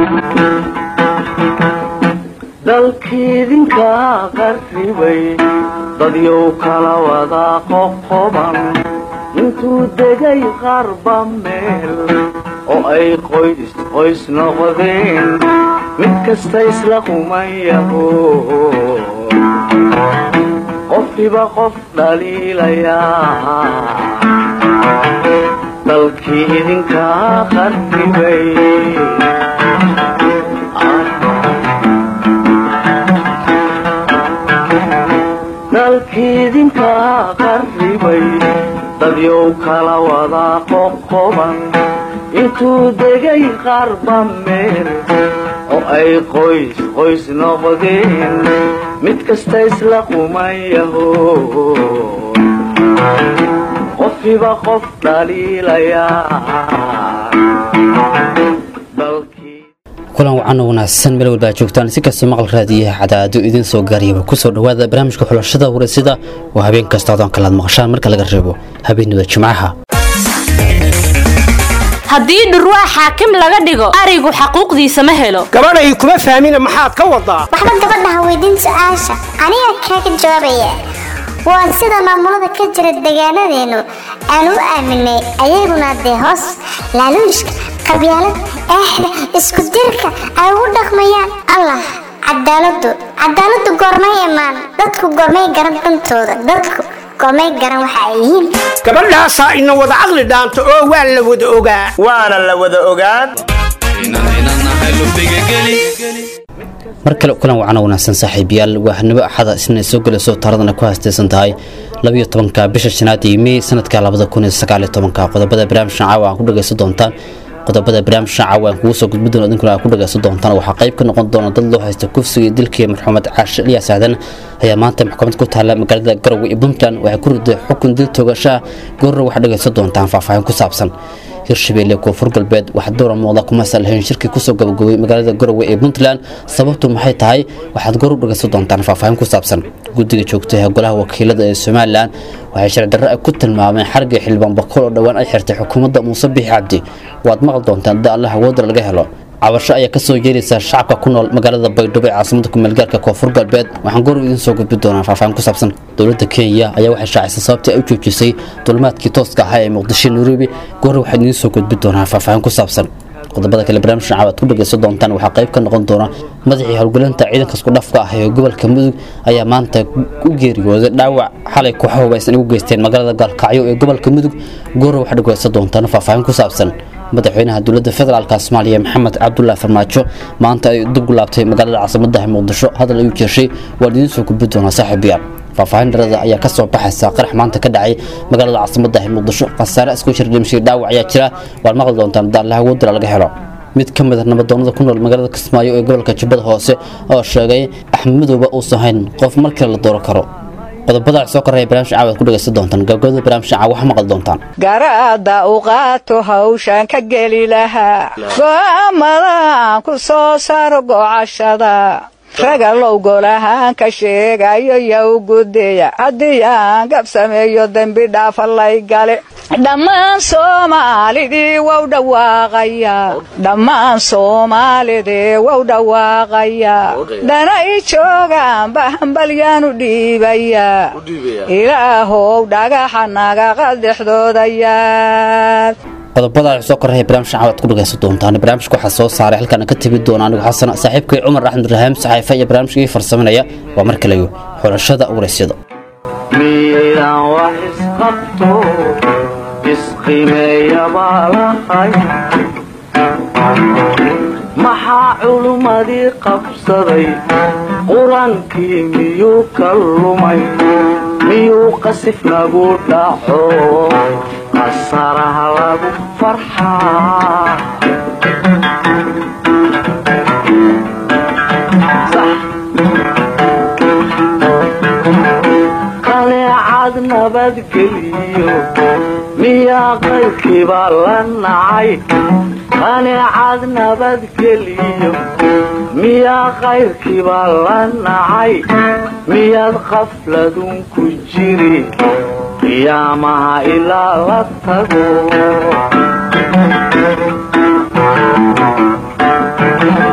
dalkiidinka qarribay dadyow kala wada qoqoban intuu degay qarba meel oo ay qoys qoys noqdeen mid kasta isla qumayaho qofkiba qof dhaliilayaa dalkii idinka qarribay dalkiidinka qarribay dadyow kala wada qoqoban intuu degay qarba meel oo ay qoys qoys noqdeen mid kasta isla qumayaho qofkiba qof kulan wacan wanaagsan meel walbaa joogtaan si kasta maqal raadiyaha cadaado idiin soo gaariyaba kusoo dhowaada barnaamijka xulashada wareysida oo habeen kasta adoon kalaad maqashaan marka laga reebo habeenada jimcaha haddii dhurwaa xaakim laga dhigo arigu xaquuqdiisa ma helo gabadhay kuma fahmina maxaad ka wadaa waxba gabadhaha weydiin su-aasha aniga kaaga jawaabaya waa sida maamulada ka jira deegaanadeennu aan u aaminay ayaguna dee hoos laaluushka qabyaalad eexda isku dirka ay ugu dhaqmayaan allah cadaaladu cadaaladu goormay imaan dadku goormay garan dantooda dadku goormay garan waxa ay yihiin gabadhaasaa ina wada caqli dhaanta oo waa la wada ogaa waana la wada ogaan mar kale kulan wacana wanaagsan saaxiibayaal waa hanimo axada isna soo gelayso taaradana ku haastaysan tahay labayo tobanka bisha shanaad iyo mey sanadka labada kun iyo sagaaliyo tobanka qodobada barnaamijkan caawa aan ku dhagaysan doontaan qodobada barnaamijkan caawa aan kugu soo gudbi doona idinkuna aad ku dhagaysan doontaan waxaa qayb ka noqon doona dad loo haysta kufsiga iyo dilkii marxuumad caashe ilyaas aadan ayaa maanta maxkamad ku taala magaalada garowe iyo puntland waxay ku riday xukun dil toogasho ah goorra waxaad dhagaysan doontaan faahfaahin ku saabsan hirshabeelle koonfur galbeed waxaa dowra muuqda kumasa lahayn shirkii kusoo gabagabay magaalada garowe ee puntland sababtu maxay tahay waxaad goor u dhagaysan doontaan faahfaahin ku saabsan guddiga joogta ee golaha wakiilada ee somalilan waxay sharcidarro ay ku tilmaameen xarigii xildhibaan bakool oo dhowaan ay xirtay xukuumadda muuse biixi cabdi waad maqli doontaan da allah awoodda laga helo cabasho ayaa kasoo yeeraysa shacabka ku nool magaalada baydhabo ee caasimada kumeelgaarka koonfur galbeed waxaan goor idiin soo gudbi doonaa faahfaahin ku saabsan dowladda kenya ayaa waxay shaacisay sababtii ay u joojisay dulmaadkii tooska ahaa ee muqdisho nairobi goor waxaan idiin soo gudbi doonaa faahfaahin ku saabsan qodobada kale barnaamijkan caawaad ku dhagaysan doontaan waxaa qayb ka noqon doona madaxii howlgelinta ciidanka isku dhafka ah ee gobolka mudug ayaa maanta u geeriyooday dhaawac xalay kooxo hubaysan ugu geysteen magaalada gaalkacyo ee gobolka mudug goor waxaad dhagaysan doontaan faahfaahin ku saabsan madaxweynaha dowladda federaalka soomaaliya maxamed cabdulaahi farmaajo maanta ay dib u laabtay magaalada caasimaddaha muqdisho hadal ayuu jeeshay waan idiin soo gudbi doonaa saaxiibayaal faahfaahin dharada ayaa ka soo baxaysa qarax maanta ka dhacay magaalada caasimaddaha muqdisho khasaare isku shir dhimshay dhaawac ayaa jira waad maqli doontaan daalaha wadara laga helo mid ka mid a nabadoonnada ku nool magaalada kismaayo ee gobolka jubbada hoose oo sheegay axmed madowba uusan hayn qof markale la dooran karo qodobada soo koraya barnaamij caawaad ku dhagaysan doontaan gabagabada barnaamij caawa wax maqli doontaan garaada u qaato hawshan ka geli lahaa go'aamadan ku soo saaro gocashada ragalow golahaan ka sheegayo yow gudeya haddii aan gab sameeyo dembi dhaafa lay gale dhammaan soomaalidii wow dhawaaqaya dhammaan soomaalidii wow dhawaaqaya dhanay joogaan bahambalyaanu dhiibaya ilaahow dhagaxa nagaqa dhexdoodayaad qodobada soo koraya barnaamijka caawaad ku dhagaysan doontaan barnaamijka waxaa soo saaray halkaana ka tegi doona anigu xasan saaxiibkay cumar axmed rahaam saxaafa iyo barnaamijkii farsamanaya waa mar kale xulashada waraysyada miyaydaan wax isqabto isqimeeya baa lahay maxaa culummadii qabsaday qur-aankii miyuu ka lumay miyuu qasif nagu dhaco qasaraha lagu farxaa qaleecad nabadgeliyo miyaa qaybkiibaa la nacay qaneecad nabadgeliyo miyaa qayrkiibaa la nacay miyaad qafladun ku jiri qiyaamaha ilaa la tago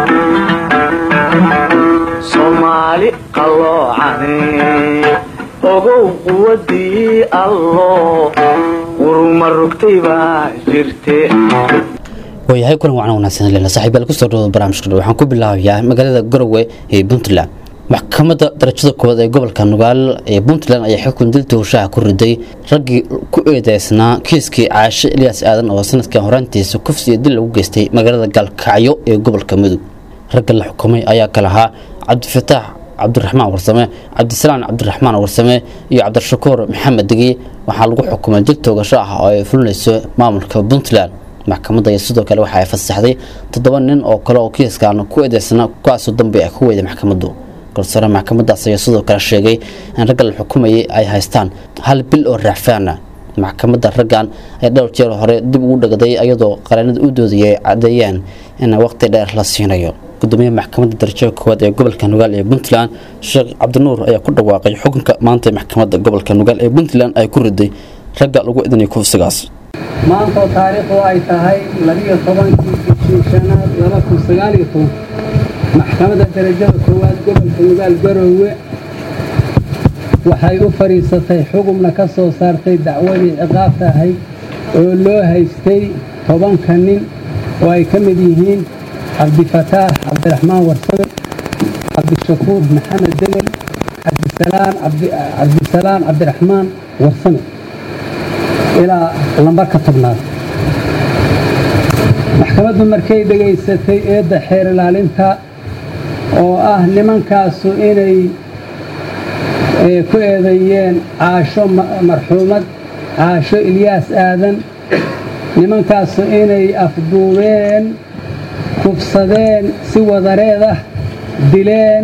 taallo quruma rugtay baa jirte waayahay kulan wacan wanaagsan leena saaxiibayaal kusoo dhawo barnaamijka dhow waxaan ku bilaabayaa magaalada garowe ee puntland maxkamadda darajada koowaad ee gobolka nugaal ee puntland ayaa xukun dil tooshaha ku riday raggii ku eedeysnaa kiiskii caashe eliyas aadan oo sanadkan horaantiisa kufsi iyo dil lagu geystay magaalada gaalkacyo ee gobolka mudug ragga la xukumay ayaa kala ahaa cabdifataax cabdiraxmaan warsame cabdisalaan cabdiraxmaan warsame iyo cabdishakuur maxamed degi waxaa lagu xukumay dil toogasho ah oo ay fulinayso maamulka puntland maxkamadda iyo sidoo kale waxa ay fasaxday toddoba nin oo kale oo kiiskan ku eedeysana kuwaasoo dambe ay ku weyday maxkamaddu garsoore maxkamadaas ayaa sidoo kale sheegay in ragga la xukumayay ay haystaan hal bil oo raacfaana maxkamadda raggan ay dhowr jeer hore dib ugu dhagday iyadoo qareenada u doodayay ay cadeeyeen in waqti dheer la siinayo gudoomiyaha maxkamadda darajada koowaad ee gobolka nugaal ee puntland sheekh cabdinuur ayaa ku dhawaaqay xukunka maanta ee maxkamadda gobolka nugaal ee puntland ay ku riday ragga lagu idinay kufsigaas maantoo taariikhdu ay tahay labiyo tobankii bishii shanaad laba kun sagaal iyo toban maxkamadda darajada koowaad gobolka nugaal garoowe waxay u fadhiisatay xugubna ka soo saartay dacwadii ciqaabta ahayd oo loo haystay tobanka nin oo ay ka mid yihiin cabdifataax cabdiraxmaan warsame cabdishakuur maxamed degel cabdisalaan cabdisalaan cabdiraxmaan warsame ilaa lambarka tobnaad maxkamaddu markay dhegaysatay eedda xeer ilaalinta oo ah nimankaasu inay ku eedeeyeen caasho marxuumad caasho ilyaas aadan nimankaasu inay afduubeen kubsadeen si wadareed ah dileen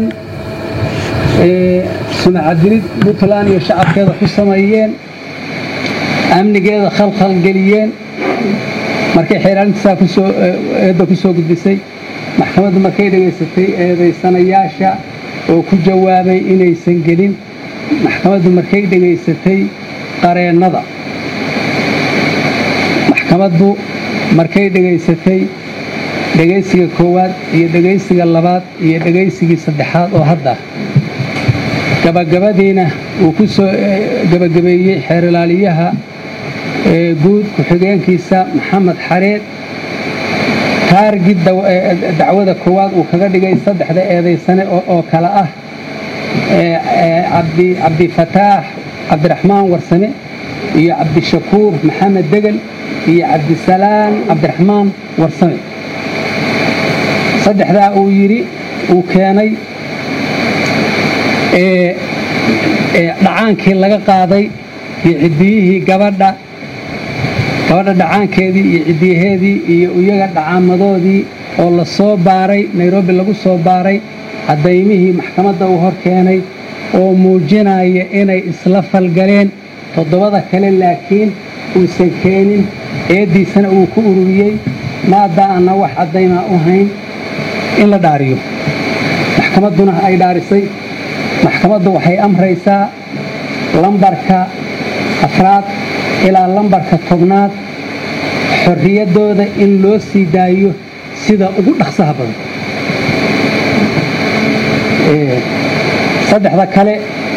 sumacadilid puntland iyo shacabkeeda ku sameeyeen amnigeeda khalkhalgeliyeen markay xeeraalintiisaa kusoo eedda ku soo gudbisay maxkamaddu markay dhegaysatay eedaysanayaasha oo ku jawaabay inaysan gelin maxkamaddu markay dhegaysatay qareennada maxkamaddu markay dhegaysatay dhegaysiga koowaad iyo dhegaysiga labaad iyo dhegaysigii saddexaad oo hadda gabagabadiina uu ku soo gabagabeeyey xeer ilaaliyaha guud ku-xigeenkiisa maxamed xareed taargid dacwada koowaad uu kaga dhigay saddexda eedaysane oo kale ah cabdifataax cabdiraxmaan warsame iyo cabdishakuur maxamed degel iyo cabdisalaan cabdiraxmaan warsame saddexdaa uu yidhi uu keenay dhacaankii laga qaaday iyo ciddiyihii gabadha gabadha dhacaankeedii iyo ciddiyaheedii iyo iyaga dhacaamadoodii oo la soo baaray nairobi lagu soo baaray cadaymihii maxkamadda uu hor keenay oo muujinaya inay isla falgaleen toddobada kale laakiin uusan keenin eeddiisana uu ku ururiyey maadaana wax caddaymaa u hayn in la dhaariyo maxkamadduna ay dhaarisay maxkamaddu waxay amraysaa lambarka afraad ilaa lambarka tobnaad xorriyaddooda in loo sii daayo sida ugu dhaqsaha badan saddexda kale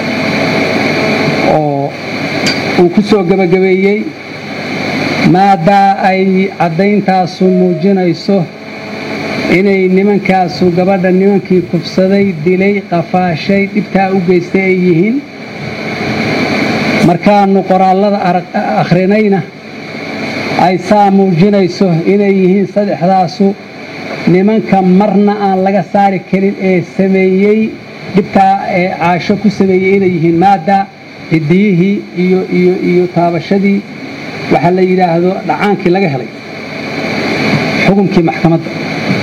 oo uu ku soo gebagabeeyey maadaa ay caddayntaasu muujinayso inay nimankaasu gabadha nimankii kufsaday dilay qafaashay dhibtaa u geystay ay yihiin markaannu qoraallada akhrinayna ay saa muujinayso inay yihiin saddexdaasu nimanka marna aan laga saari karin ee sameeyey dhibtaa ee caasho ku sameeyey inay yihiin maadda ciddiyihii iyo iyo iyo taabashadii waxaa la yidhaahdo dhacaankii laga helay xukunkii maxkamadda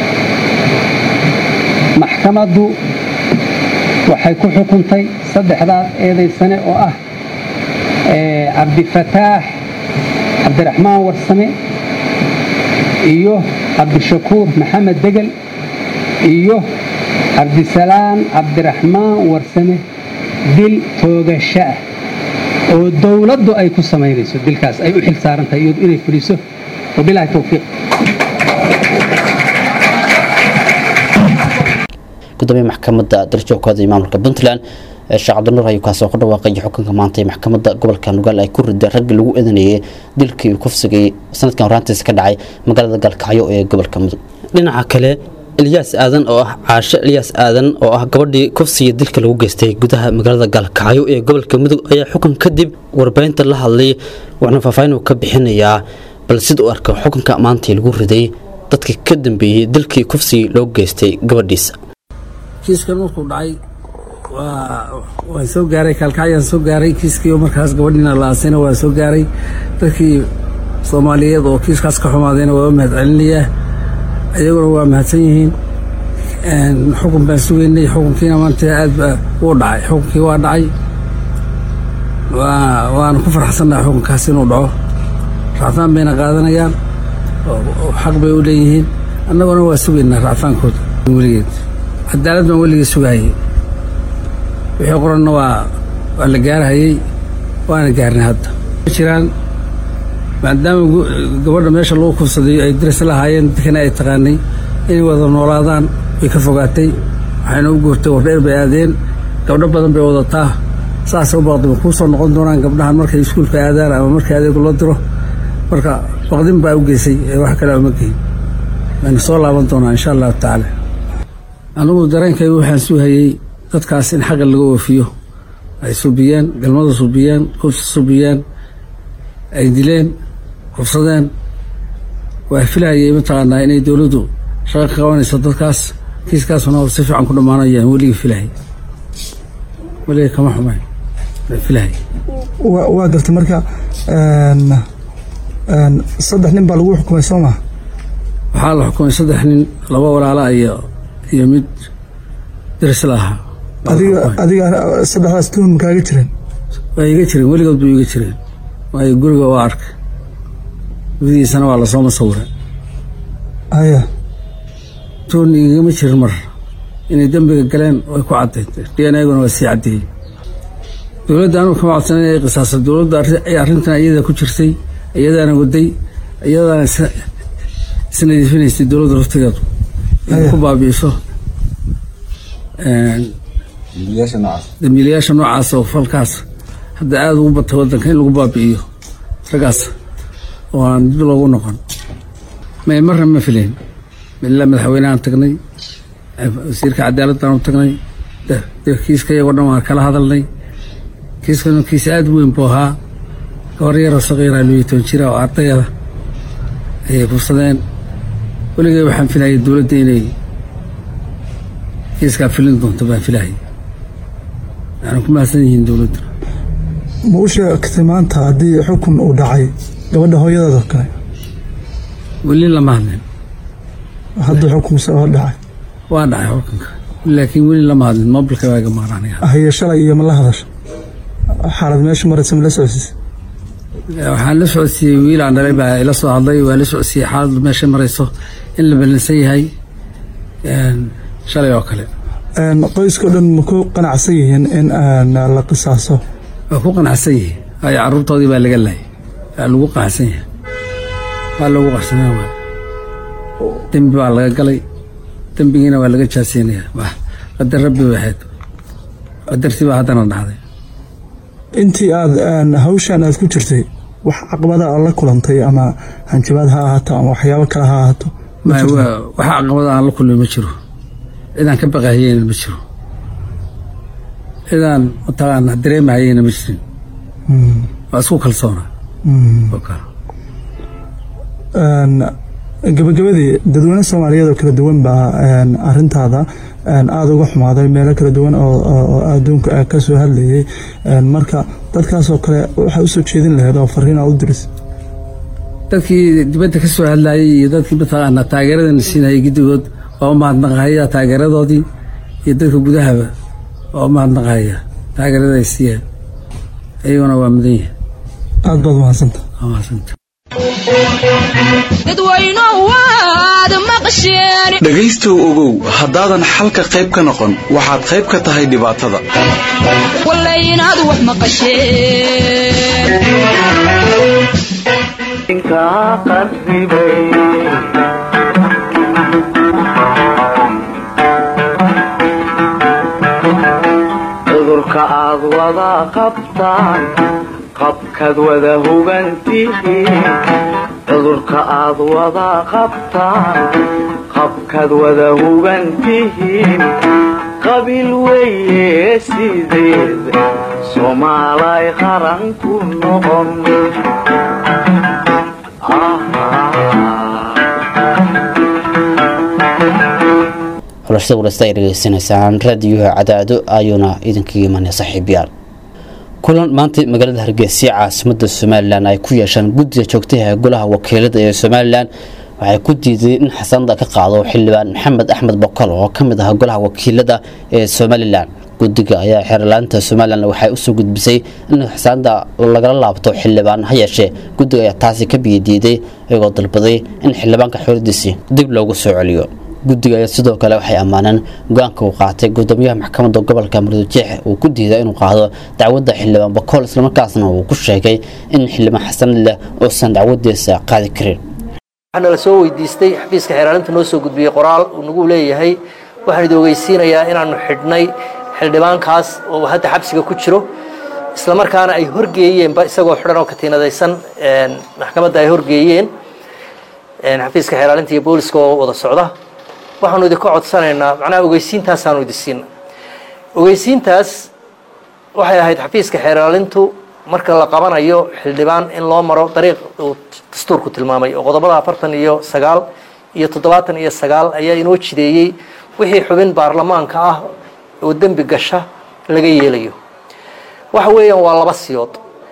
maxkamaddu waxay ku xukuntay saddexdaas eedaysane oo ah cabdifataax cabdiraxmaan warsame iyo cabdishakuur maxamed degel iyo cabdisalaan cabdiraxmaan warsame dil toogasho ah oo dowladdu ay ku samaynayso dilkaas ay u xil saarantahay iyadu inay fuliso wabilaahi towfiiq gudoomiya maxkamadda darajada koowaad ee maamulka puntland sheekh cabdinuur ayuu kaasoo ku dhawaaqay xukunka maanta ee maxkamadda gobolka nugaal ay ku riday ragga lagu eedanayay dilkii uu kufsigay sanadkan horaantiisa ka dhacay magaalada galkacyo ee gobolka mudug dhinaca kale ilyaas aadan oo ah caashe ilyaas aadan oo ah gabadhii kufsiga dilka lagu geystay gudaha magaalada gaalkacyo ee gobolka mudug ayaa xukun kadib warbaahinta la hadlay wuxuuna faahfaahin uu ka bixinayaa bal sida uu arko xukunka maantii lagu riday dadka ka dambeeyey dilkii kufsigii loo geystay gabadhiisa kiiskan markuu dhacay waa waan soo gaaray kaalkacyaan soo gaaray kiiskii markaas gabadhiina la aasayna waan soo gaaray dadkii soomaaliyeed oo kiiskaas ka xumaadayna waa u mahad celinayaa iyaguna waa mahadsan yihiin xukun baan sugaynay xukunkiina maanta aad ba wuu dhacay xukunkii waa dhacay waana ku farxsannahay xukunkaas inuu dhaco racfaan bayna qaadanayaan xaq bay u leeyihiin annaguna waa sugaynaa racfaankooda weligeed cadaalad baan weligii sugahayay wixii qoranna waa waa la gaarahayey waana gaarnay hadda jiraan maadaama gabadha meesha lagu kufsadayo ay diras lahaayeen dadkana ay taqaanay inay wada noolaadaan way ka fogaatay waxayna u guurtay wardheer bay aadeen gabdho badan bay wadataa saasa u baqdima kuu soo noqon doonaan gabdhahan markay iskuulka aadaan ama markii adeegu loo diro marka baqdin baa u geysay ee wax kale uma geyn wayna soo laaban doonaa insha allahu tacaala anigu dareenkaygu waxaan suuhayey dadkaas in xaqa laga oofiyo ay subiyeen galmada subiyeen kufsi subiyeen ay dileen kufsadeen waa filahayay mataqaanaa inay dowladdu shaqo ka qabanayso dadkaas kiiskaasuna si fiican ku dhammaanayaan weligii filahayay weligii kama xumayn waa filahayay waa gartay marka saddex nin baa lagu xukumay soo maa waxaa la xukumay saddex nin laba walaala iyo iyo mid dirisla ahaa adiga adiga saddexdaas tuhum kaaga jireen waa iga jireen weligood buu iga jireen waayo guriga waa arkay gudihiisana waa lasoo masawiray haya tuun igama jirin mar inay dembiga galeen way ku caddayd dnaguna waa sii caddeeyey dowladda anugu kama codsanan inay qisaaso dowladda arrintan iyada ku jirtay iyadaana waday iyadaana isnadiifinaysay dowladda laftigeedu inay ku baabi'iso dambiilayaasha noocaas oo falkaas hadda aada ugu batay waddanka in lagu baabi'iyo raggaas oo aan dib loogu noqon may marna ma filayn ilaa madaxweynehaan tagnay wasiirka cadaaladdan u tagnay kiiska iyagoo dhan waan kala hadalnay kiiskan kiis aada u weyn buu ahaa gabar yaroo saqiira liyo toban jira oo ardayada ayay kufsadeen weligay waxaan filahayay dowladda inay kiiskaa filin doonto baan filahayay waxaana ku mahadsan yihiin dowladda ma u sheegtay maanta haddii xukun uu dhacay gabadha hooyadeedoo kale weli lama hadlin hadda xukun soo dhacay waa dhacay xukunka laakiin weli lama hadlin mobilka waa iga maaraniga haye shalay iyo ma la hadasha xaalad meesha maraysa ma la socodsiisay waxaan la socodsiiyey wiil aan dhalay baa ila soo hadlay waa la socodsiiyey xaaladu meesha marayso in la balansan yahay shalay oo kale qoyskao dhan ma ku qanacsan yihiin in la qisaaso waa ku qanacsan yihiin waayo carruurtoodii baa laga laayay waa lagu qanacsan yahay waa lagu qarsanaa waa dembi baa laga galay dembigiina waa laga jaaseynayaa qadar rabbi bay ahayd qadartii baa haddana dhacday intii aad hawshan aad ku jirtay wax caqabada aad la kulantay ama hanjabaad ha ahaato ama waxyaabo kale ha ahaato wax caqabada aan la kulmay ma jiro cidaan ka baqahayeyna ma jiro cidaan mataqaana dareemahayeyna ma jirin waa isku kalsoona gabagabadii dadweyne soomaaliyeed oo kala duwan baa arintaada aada uga xumaaday meelo kala duwan oo adduunka ka soo hadlayay marka dadkaasoo kale waxaa usoo jeedin lahayd oo fariin aa u diris dadkii dibadda ka soo hadlayay iyo dadkii mataqaana taageeradana siinayay giddigood waa u mahadnaqahaya taageeradoodii iyo dadka gudahaba waa u mahadnaqahaya taageerada ay siiyeen iyaguna waa mudan yahay aad baad mahadsanta waa mahadsanta dhegaystow ogow haddaadan xalka qayb ka noqon waxaad qayb ka tahay dhibaatada cudurka aad wada qabtaan qabkaad wada hugantihiin cudurka aad wada qabtaan qabkaad wada hugantihiin qabiil weeye sideed soomaalay qaran ku noqon xulashada walasta ay dhegeysanaysaan raadiyoha cadaado ayuuna idinkaga imanaya saaxiibayaal kulan maanta magaalada hargeysa caasimada somalilan ay ku yeeshaan guddiga joogtaha ee golaha wakiilada ee somalilan waxay ku diiday in xasanada ka qaado xildhibaan maxamed axmed bokol oo ka mid ah golaha wakiilada ee somalilan guddiga ayaa xeerlaanta somalilan waxay usoo gudbisay in xasaanada lagala laabto xildhibaan ha yeeshee guddiga ayaa taasi ka biyadiiday iyagoo dalbaday in xildhibaanka xoradiisi dib loogu soo celiyo guddiga ayaa sidoo kale waxay ammaaneen go-aanka uu qaatay gudoomiyaha maxkamadda gobolka murdujeex uu ku diiday inuu qaado dacwadda xildhibaan bokool islamarkaasna uu ku sheegay in xildhibaan xasanad leh uusan dacwadiisa qaadi karin waxaana la soo weydiistay xafiiska xeeraalinta noo soo gudbiyey qoraal uu nagu leeyahay waxaan idi ogeysiinayaa inaanu xidhnay xildhibaankaas oo hadda xabsiga ku jiro islamarkaana ay horgeeyeenba isagoo xidhan oo katiinadaysan maxkamadda ay horgeeyeen xafiiska xeeraalinta iyo booliska oo wada socda waxaanu idinka codsanaynaa macnaha ogeysiintaasaanu idi siina ogeysiintaas waxay ahayd xafiiska xeeraalintu marka la qabanayo xildhibaan in loo maro dariiq uu dastuurku tilmaamay oo qodobada afartan iyo sagaal iyo toddobaatan iyo sagaal ayaa inoo jideeyey wixii xubin baarlamaanka ah oo dembi gasha laga yeelayo waxa weeyaan waa laba siyood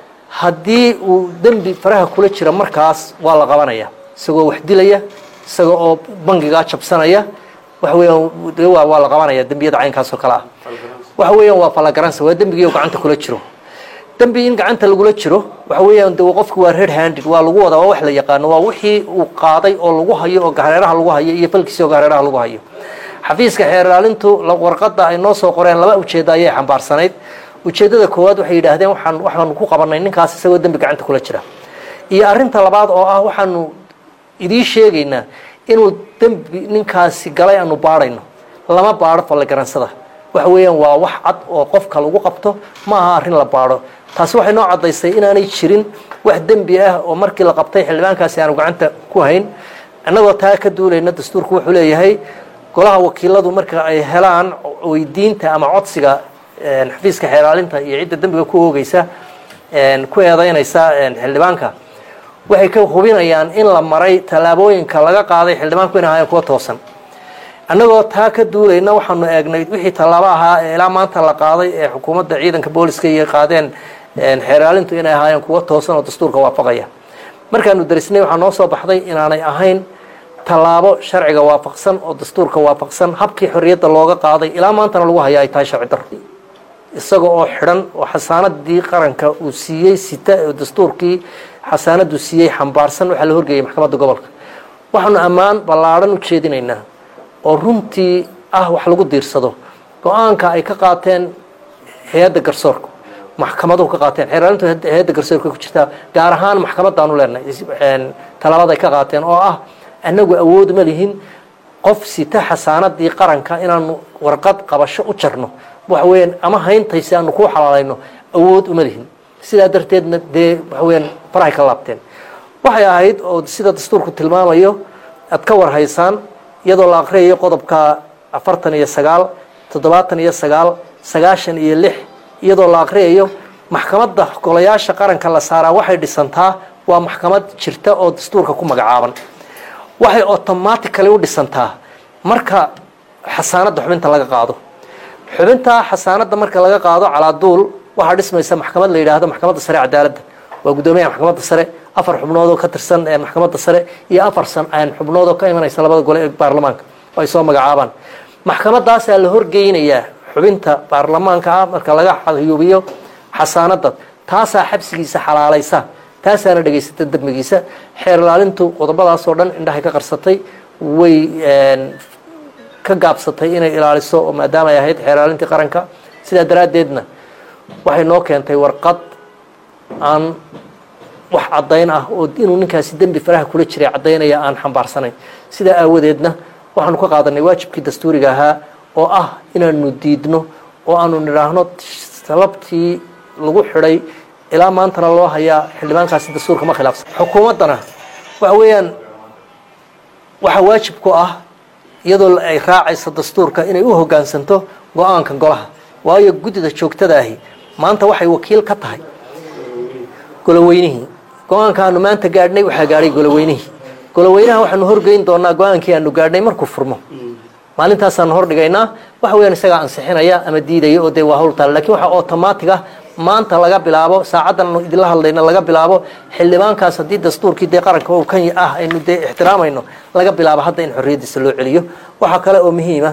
haddii uu dembi faraha kula jira markaas waa la qabanaya isagoo wax dilaya isaga oo bangigaa jabsanaya waxa weeyaan de waa waa la qabanaya dembiyada caynkaas oo kale ah waxa weeyaan waa falagaransa waa dembigii gacanta kula jiro dembi in gacanta lagula jiro waxa weeyaan de qofku waa red handed waa lagu wadaa waa wax la yaqaano waa wixii uu qaaday oo lagu hayo oo gareeraha lagu hayo iyo falkiisi oo gareeraha lagu hayo xafiiska xeerlaalintu warqadda ay noo soo qoreen laba ujeedda ayay xambaarsanayd ujeeddada koowaad waxay yidhaahdeen waxaan waxaanu ku qabanay ninkaas isagoo dembi gacanta kula jira iyo arrinta labaad oo ah waxaanu idiin sheegaynaa inuu dembi ninkaasi galay aanu baadhayno lama baadho falligaransada waxa weeyaan waa wax cad oo qofka lagu qabto ma aha arrin la baadho taasi waxay noo caddaysay inaanay jirin wax dembi ah oo markii la qabtay xildhibaankaasi aanu gacanta ku hayn annagoo taa ka duulayna dastuurku wuxuu leeyahay golaha wakiiladu marka ay helaan weydiinta ama codsiga xafiiska xeeraalinta iyo cidda dembiga ku oogeysa ku eedeynaysa xildhibaanka waxay ka hubinayaan in la maray tallaabooyinka laga qaaday xildhibaanku in ahaayeen kuwa toosan annagoo taa ka duulayna waxaanu eegnay wixii tallaabo ahaa ee ilaa maanta la qaaday ee xukuumadda ciidanka booliska iyo qaadeen xeeraalintu inay ahaayeen kuwa toosan oo dastuurka waafaqaya markaanu darisnay waxaa noo soo baxday inaanay ahayn tallaabo sharciga waafaqsan oo dastuurka waafaqsan habkii xorriyadda looga qaaday ilaa maantana lagu haya ay tahay sharci daro isaga oo xidhan oo xasaanadii qaranka uu siiyey sita oo dastuurkii xasaanadu siiyey xambaarsan waxaa la horgeeyay maxkamadda gobolka waxaanu ammaan ballaadhan u jeedinaynaa oo runtii ah wax lagu diirsado go-aanka ay ka qaateen hay-adda garsoorka maxkamaduhu ka qaateen xeeraalintu hay-adda garsoorka ku jirtaa gaar ahaan maxkamadaanu leenahay tallaabada ay ka qaateen oo ah annagu awood ma lihin qof sita xasaanadii qaranka inaanu warqad qabasho u jarno waxa weeyaan ama hayntaysi aanu kuu xalaalayno awood uma lihin sidaa darteedna dee waxa weeyaan farahay ka laabteen waxay ahayd oo sida dastuurku tilmaamayo aad ka warhaysaan iyadoo la akhriyayo qodobka afartan iyo sagaal toddobaatan iyo sagaal sagaashan iyo lix iyadoo la akhriyayo maxkamadda golayaasha qaranka la saaraa waxay dhisantaa waa maxkamad jirta oo dastuurka ku magacaaban waxay automatically u dhisantaa marka xasaanadda xubinta laga qaado xubinta xasaanadda marka laga qaado calaaduul waxaa dhismaysa maxkamad la yidhaahdo maxkamadda sare cadaaladda waa guddoomiyaha maxkamadda sare afar xubnood oo ka tirsan maxkamadda sare iyo afar xubnood oo ka imanaysa labada gole ee baarlamaanka oo ay soo magacaabaan maxkamadaasaa la horgeynayaa xubinta baarlamaanka ah marka laga xayuubiyo xasaanadda taasaa xabsigiisa xalaalaysa taasaana dhegaysata dembigiisa xeer ilaalintu qodobadaasoo dhan indhahay ka qarsatay way ka gaabsatay inay ilaaliso oo maadaama ay ahayd xeer ilaalintii qaranka sidaa daraaddeedna waxay noo keentay warqad aan wax caddayn ah oo inuu ninkaasi dembi faraha kula jiray caddaynaya aan xambaarsanayn sidaa aawadeedna waxaanu ka qaadanay waajibkii dastuuriga ahaa oo ah inaanu diidno oo aanu nidhaahno sababtii lagu xidhay ilaa maantana loo hayaa xildhibaankaasi dastuurka ma khilaafsan xukuumaddana waxa weeyaan waxaa waajib ku ah iyadoo ay raacayso dastuurka inay u hoggaansanto go-aanka golaha waayo guddida joogtada ahi maanta waxay wakiil ka tahay goloweynihii go-aanka aanu maanta gaadhnay waxaa gaadhay goloweynihii goloweynaha waxaanu horgeyn doonaa go-aankii aanu gaadhnay markuu furmo maalintaasaanu hordhigaynaa waxa weyaan isagaa ansixinaya ama diidaya oo dee waa hawl taale lakin waxaa automatic ah maanta laga bilaabo saacaddan aanu idinla hadlayna laga bilaabo xildhibaankaas haddii dastuurkii dee qaranka oo kan ah aynu dee ixtiraamayno laga bilaabo hadda in xorriyaddiisa loo celiyo waxaa kale oo muhiima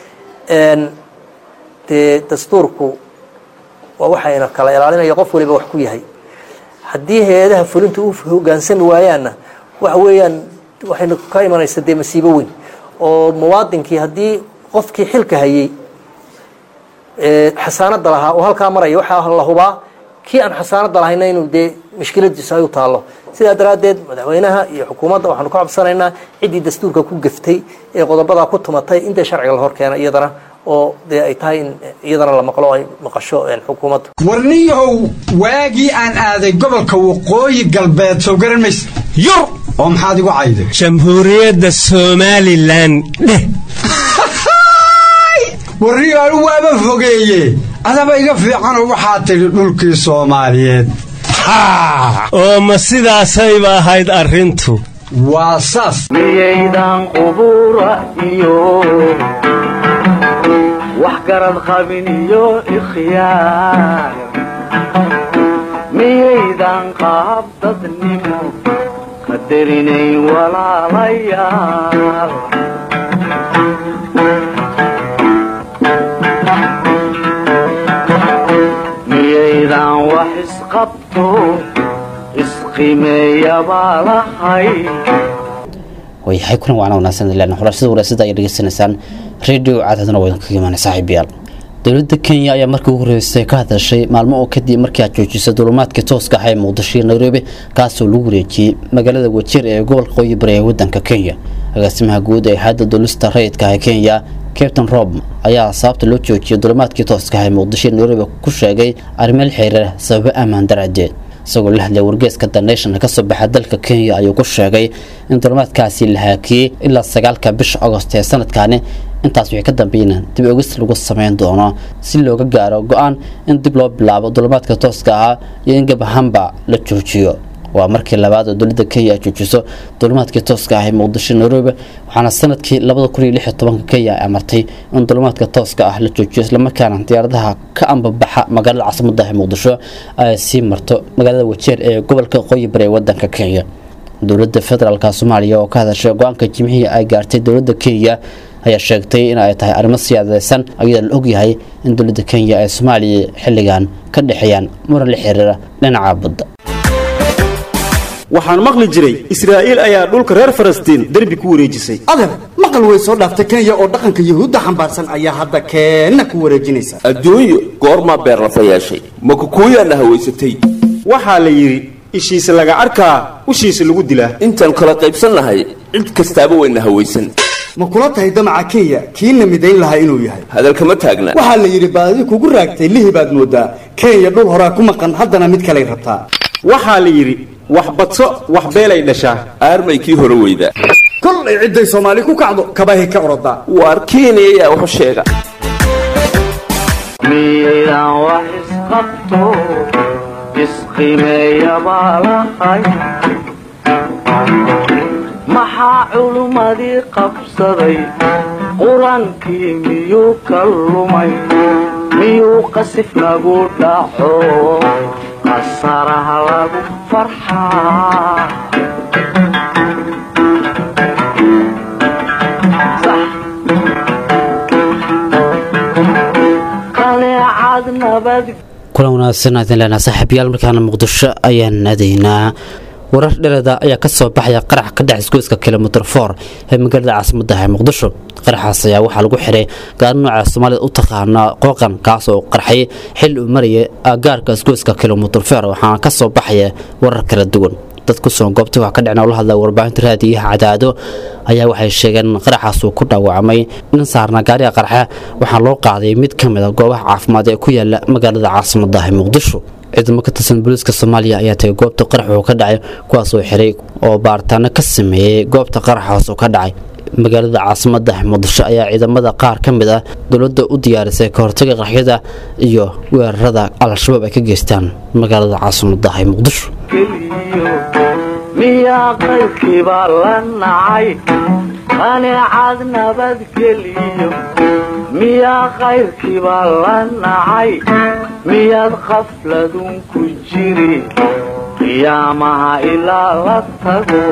dee dastuurku waa waxayna kala ilaalinaya qof waliba wax ku yahay haddii hay-adaha fulinta u hogaansami waayaanna waxa weeyaan waxayna ka imanaysa dee masiibo weyn oo muwaadinkii haddii qofkii xilka hayey xasaanada lahaa oo halkaa maraya waxaa la hubaa kii aan xasaanada lahayna inuu dee mushkiladiisu ay u taallo sidaa daraaddeed madaxweynaha iyo xukuumadda waxaanu ka codsanaynaa ciddii dastuurka ku geftay ee qodobadaa ku tumatay in dee sharciga la hor keena iyadana oo dee ay tahay in iyadana la maqlo ay maqasho xukuumadda warniyahow waagii aan aaday gobolka waqooyi galbeed soo garan mayse yur oo maxaad igu cayday jamhuuriyadda somalilan dheh warniyaal waaba fogeeye adaba iga fiicanoo waxaa tidhi dhulkii soomaaliyeed oo ma sidaasayba ahayd arrintu waa saas miyaydan qubura iyo wax garad qabin iyo ikhyaar miyaydan qaab dadnimo qadarinayn walaalayaal miyaydan wax isqabto isqimeeyabaa lahay wayahay kulan wacna wanaagsan ilaan xulashada walaasada ay dhageysanaysaan radio cadadna waa idinkaga imaanay saaxiibayaal dowladda kenya ayaa markii ugu horeysay ka hadashay maalmo oo kadib markii aad joojisay duulumaadkii tooska ah ee muqdisho iyo nairobi kaasoo lagu wareejiyey magaalada wajir ee gobolka qoyi bari ee wadanka kenya agaasimaha guud ee hadda duulista rayidka ah ee kenya captain rob ayaa sababta loo joojiyay duulumaadkii tooska ah ee muqdisho iyo nairobi ku sheegay arrimeel xiriira sababo ammaan daraadeed isagoo la hadlaya wargeeska the nation ka soo baxa dalka kenya ayuu ku sheegay in dulimaadkaasi la haakiyey ilaa sagaalka bisha agost ee sanadkaani intaas wixii ka dambeeyna dib ogis lagu sameyn doono si looga gaaro go-aan in dib loo bilaabo dulimaadka tooska ahaa iyo in gab ahaanba la joojiyo waa markii labaad oo dowladda kenya ay joojiso dulimaadkii tooska ah ee muqdisho nairobi waxaana sanadkii labada kun iyo lix iyo tobanka kenya ay amartay in dulimaadka tooska ah la joojiyo islamarkaana diyaaradaha ka ambabaxa magaalada caasimadda ee muqdisho ay sii marto magaalada wajeer ee gobolka qoyi bari ee wadanka kenya dowladda federaalka soomaaliya oo ka hadashay go-aanka jimcihii ay gaartay dowladda kenya ayaa sheegtay in ay tahay arrimo siyaadeysan ayadoo la ogyahay in dowladda kenya ay soomaaliya xilligan ka dhexeeyaan muran la xiriira dhinaca badda waxaan maqli jiray israa'iil ayaa dhulka reer falastiin derbi ku wareejisay adeer maqal way soo dhaaftay kenya oo dhaqanka yuhuudda xambaarsan ayaa hadda keenna ku wareejinaysa adduunyo goormaa beerlafa yeeshay ma kukuuyaana hawaysatay waxaa la yidhi ishiisa laga arkaa ushiisa lagu dilaa intaan kala qaybsan nahay cid kastaaba wayna hawaysan ma kula tahay damaca kenya kiina midayn lahaa inuu yahay hadalkama taagna waxaa la yidhi baadi kugu raagtay lihi baad moodaa kenya dhul horaa ku maqan haddana mid kaley rabtaa waxaa la yidhi wax badso wax beelay dhashaa aarmay kii hore weyda kollay cidday soomaali ku kacdo kabahay ka orodaa waar kenya ayaa waxu sheega miyaydan wax isqabto isqimeeyabaa lahay maxaa culummadii qabsaday qur-aankii miyuu ka lumay miyuu qasif nagu dhaco qasaraha lagu farxaa qaneecad nabad kulan wanaagsan aadin leenaa saaxiibayaal markaana muqdisho ayaan aadaynaa warar dhalada ayaa ka soo baxaya qarax ka dhex isgoyska kilomitr for ee magaalada caasimadda ee muqdisho qaraxaas ayaa waxaa lagu xiray gaari nooca soomaalida u taqaana qooqan kaas oo qarxay xil uu maraya agaarka isgoyska kilomitr for waxaana ka soo baxaya warar kala duwan dad ku sugan goobta wax ka dhicna ula hadla warbaahinta raadiyaha cadaado ayaa waxay sheegeen in qaraxaas uu ku dhaawacmay nin saarna gaariga qarxa waxaa loo qaaday mid ka mid a goobaha caafimaad ee ku yaala magaalada caasimadda ah ee muqdisho ciidamo ka tirsan booliiska soomaaliya ayaa tagay goobta qarax uu ka dhacay kuwaasoo xiray oo baaritaano ka sameeyey goobta qaraxaas uu ka dhacay magaalada caasimadda muqdisho ayaa ciidamada qaar ka mid ah dowladda u diyaarisay ka hortaga qaraxyada iyo weerarada al-shabaab ay ka geystaan magaalada caasimadda ee muqdisho miyaa qaybkiibaa la nacay qaneecad nabadgeliyo miyaa qayrkiibaa la nacay miyaad qafladun ku jiri qiyaamaha ilaa la tago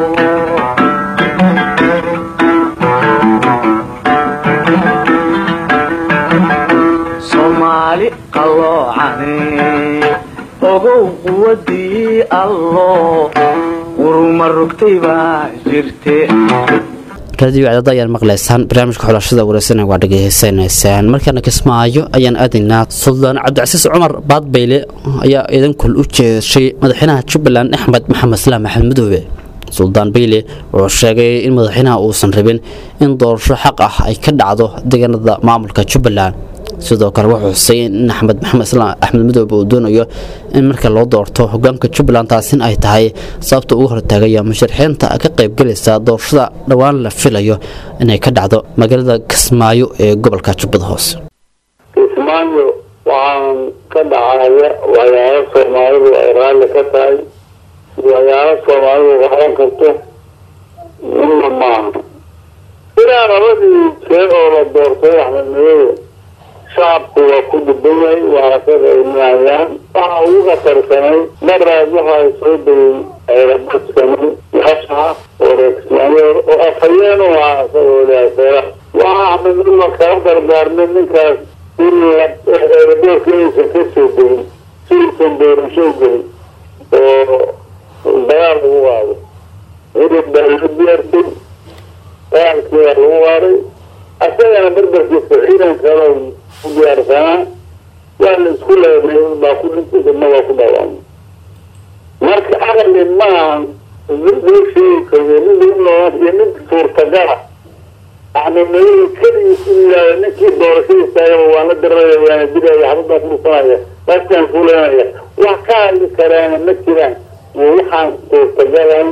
soomaali qalloocane ogow quwadii allo quruma rogtay baa jirte raadiyo cadaada ayaan maqlaysaan barnaamijka xulashada wareysana waa dhegeysanaysaan markaana kismaayo ayaan aadaynaa suldaan cabdicasiis cumar baadbayle ayaa idankul u jeeshay madaxweynaha jubbaland axmed maxamed islaam axmed madoobe suldaan bayle wuxuu sheegay in madaxweynaha uusan rabin in doorasho xaq ah ay ka dhacdo deegaanada maamulka jubbaland sidoo kale wuxuu xusay in axmed maxamed islaam axmed madoobe uu doonayo in marka loo doorto hogaanka jubbaland taasin ay tahay sababta ugu hortaagaya musharaxiinta ka qaybgalaysa doorashada dhowaan la filayo inay ka dhacdo magaalada kismaayo ee gobolka jubbada hoose kismaayo waxaan ka dhacaya waxyaalo soomaalidu ay raalli ka tahay waxyaalo soomaalidu qaban karto midna maaha ilaa labadii jee oo la doortay axmed madoobe shacabku waa ku dhiban yahay waa ka qaylinayaan waxa ugu khatarsanay maraad waxaa soo degay eedabadsanay hasha oo reeksmaayo oo afhayeen u ahaa isagoo leeseera waxa axmed madoobe kala dardaarmay ninkaas in eedadoorka inaysan ka soo degin si uusan doorasho gelin oo dagaal lagu qaado hidib baa lagu diyaartay dagaalkii baa lagu qaaday asagana barbarkiisa ciidan kale u diyaarsanaa waa la isku leeday baa ku dhintay dadna waa ku dhaawamay marka aqli maahan loo sheegi karo mid iyo mid suurtagala axmedmadoobe keligiis in yidhaahdo ninkii doorashada istaagaba waan la diraya waana dilaya xabadbaa ku dhusanaya laaskaan kuleynaya wax ka hadli karaana ma jiraan waxaan suurtagala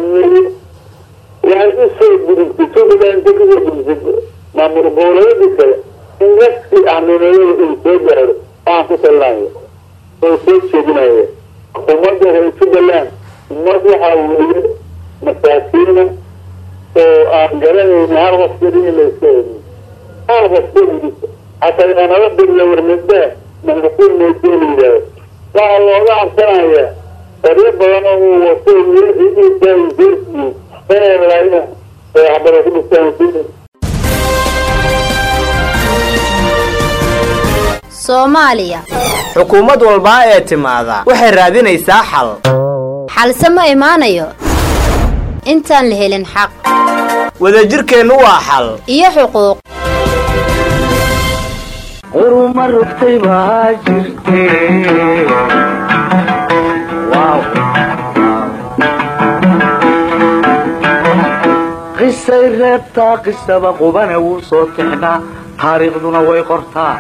waxay u soo gudubtay jubbaland inta kasoo gudubtay maamul goboleedadii kale in nafsi axmedmadoobe uu soo gaaro waan ku talinayo oo soo jeedinaya ummadda reer jubbaland ummad waxaa weeye masaakiina oo aan garanayni hal qof keliya la iska hedin hal qof keligiis xataa inaa nala dirla warmada maxuul moojiye la yidhaahdo waxaa looga cabsanayaa qaryo badan oo uu wato wiixiisa seerkii inay laayna ee xabada ku dhistaan soomaaliya xukuumad walbaa ee timaada waxay raadinaysaa xal xalse ma imaanayo intaan la helin xaq wadajirkeennu waa xal iyo xuquuq quruma rogtay baa jirte qisay reebtaa qisaba qubane wuu soo tixnaa taariikhduna way qortaa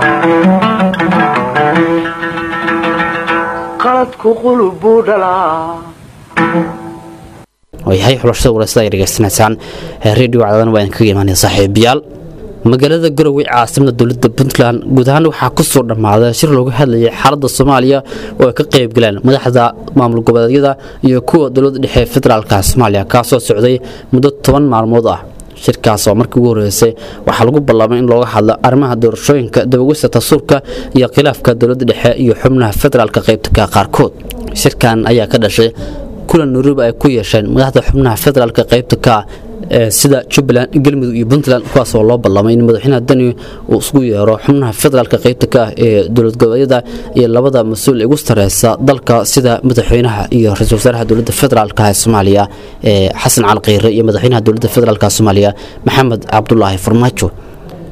qaladku qulub buu dhalaa waayahay xulashada walaysada ay dhegeysanaysaan reediyo cadadan waa idinkaga imaanaya saaxiibayaal magaalada garowe caasimada dowladda puntland guud ahaan waxaa ku soo dhammaaday shir looga hadlayay xaaladda soomaaliya oo ay ka qayb galeen madaxda maamul goboleedyada iyo kuwa dowladda dhexe ee federaalka soomaaliya kaasoo socday muddo toban maalmood ah shirkaas oo markii ugu horreysay waxaa lagu ballamay in looga hadlo arrimaha doorashooyinka dabawista tasuurka iyo khilaafka dowladda dhexe iyo xubnaha federaalka qaybta qaarkood shirkan ayaa ka dhashay kulan nairobi ay ku yeesheen madaxda xubnaha federaalka qaybta ka ah sida jubbaland galmudug iyo puntland kuwaas oo loo ballamay in madaxweynaha dani uu isugu yeero xubnaha federaalka qaybta ka ah ee dowlad goboleedyada iyo labada mas-uul ugu sareysa dalka sida madaxweynaha iyo ra-iisul wasaaraha dowladda federaalka ee soomaaliya ee xasan cali kheyre iyo madaxweynaha dowladda federaalka soomaaliya maxamed cabdulaahi farmaajo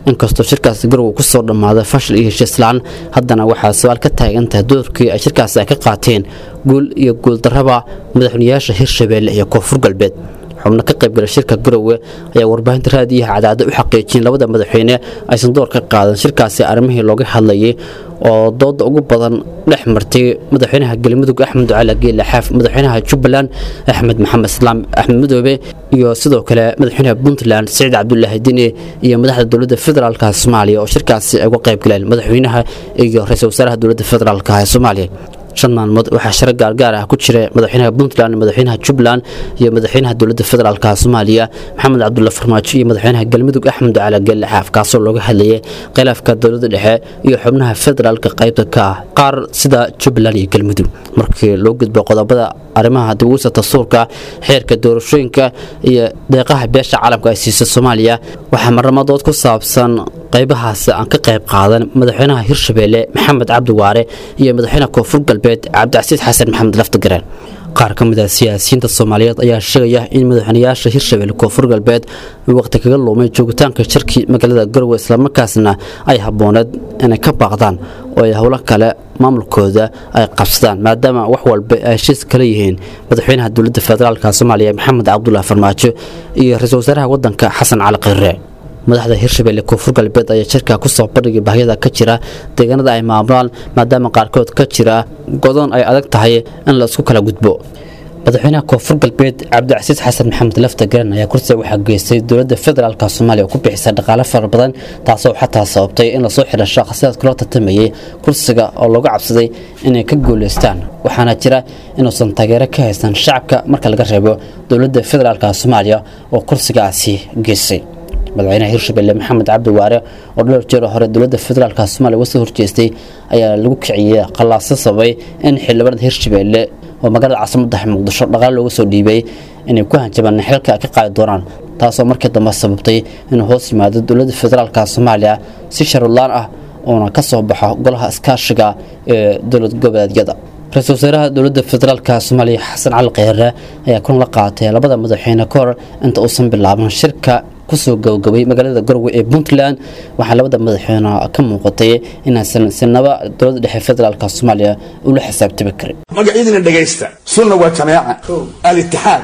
inkastoo shirkaasi garowe kusoo dhammaaday fashil iyo heshiislaan haddana waxaa su-aal ka taagan tahay doorkii ay shirkaasi ay ka qaateen guul iyo guuldarraba madaxweynayaasha hirshabeelle iyo koonfur galbeed xubno ka qaybgala shirka garowe ayaa warbaahinta raadiyaha cadaada u xaqiijiyeen labada madaxweyne aysan door ka qaadan shirkaasi arrimihii looga hadlayay oo dooda ugu badan dhex martay madaxweynaha galmudug axmed ducaali geele xaaf madaxweynaha jubbaland axmed maxamed islaam axmed madoobe iyo sidoo kale madaxweynaha puntland siciid cabdulaahi dine iyo madaxda dowladda federaalka soomaaliya oo shirkaasi ay uga qayb galeen madaxweynaha iyo ra-iisul wasaaraha dowladda federaalka ee soomaaliya shan maalmood waxaa shiro gaargaar ah ku jira madaxweynaha puntland madaxweynaha jubbaland iyo madaxweynaha dowladda federaalka soomaaliya maxamed cabdulla farmaajo iyo madaxweynaha galmudug axmed ducaali geelle xaaf kaasoo looga hadlayay khilaafka dowladda dhexe iyo xubnaha federaalka qaybta ka ah qaar sida jubbaland iyo galmudug markii loo gudbo qodobada arrimaha dibugisa dastuurka xeerka doorashooyinka iyo deeqaha beesha caalamka ay siisa soomaaliya waxaa marnamadood ku saabsan qaybahaasi aan ka qayb qaadan madaxweynaha hirshabeelle maxamed cabdi waare iyo madaxweynaha koonfur galbeed cabdicasiid xasan maxamed laftagareen qaar ka mid ah siyaasiyiinta soomaaliyeed ayaa sheegaya in madaxweynayaasha hirshabelle koonfur galbeed uu waqti kaga luumay joogitaanka shirkii magaalada garowe islamarkaasna ay habbooneed inay ka baaqdaan oo ay howlo kale maamulkooda ay qabsadaan maadaama wax walba ay heshiis kala yihiin madaxweynaha dowladda federaalka soomaaliya maxamed cabdulaahi farmaajo iyo ra-iisul wasaaraha waddanka xasan cali khirre madaxda hirshabelle koonfur galbeed ayaa shirka kusoo bandhigay bahyada ka jira deegaanada ay maamulaan maadaama qaarkood ka jira godoon ay adag tahay in la isku kala gudbo madaxweynaha koonfur galbeed cabdicasiis xasan maxamed lafta garan ayaa kursiga waxaa geystay dowladda federaalka soomaaliya oo ku bixisay dhaqaale fara badan taasoo xataa sababtay in lasoo xidha shaqasidaad kula tartamayay kursiga oo looga cabsaday inay ka guulaystaan waxaana jira inuusan taageero ka haysan shacabka marka laga reebo dowladda federaalka soomaaliya oo kursigaasi geystay madaxweynaha hirshabelle maxamed cabdi waare oo dhowr jeer hore dowladda federaalka soomaaliya uga soo horjeestay ayaa lagu kiciyey qallaaso sababay in xildhibaanada hirshabelle oo magaalada caasimadda muqdisho dhaqaale looga soo dhiibay inay ku hanjabaan xilka ay ka qaadi doonaan taasoo markii dambe sababtay inuu hoos yimaado dowladda federaalka soomaaliya si sharudlaan ah uuna ka soo baxo golaha iskaashiga ee dowlad goboleedyada ra-iisul wasaaraha dowladda federaalka soomaaliya xasan cali kheyre ayaa kun la qaatay labada madaxweyne ka hor inta uusan bilaaban shirka kusoo gabagabay magaalada garowe ee puntland waxaa labada madaxweyne ka muuqatay inaysan sinaba dowladda dhexe federaalka soomaaliya ula xisaabtami karin magacyadina dhegaysta sunna waa jamaaca alitixaad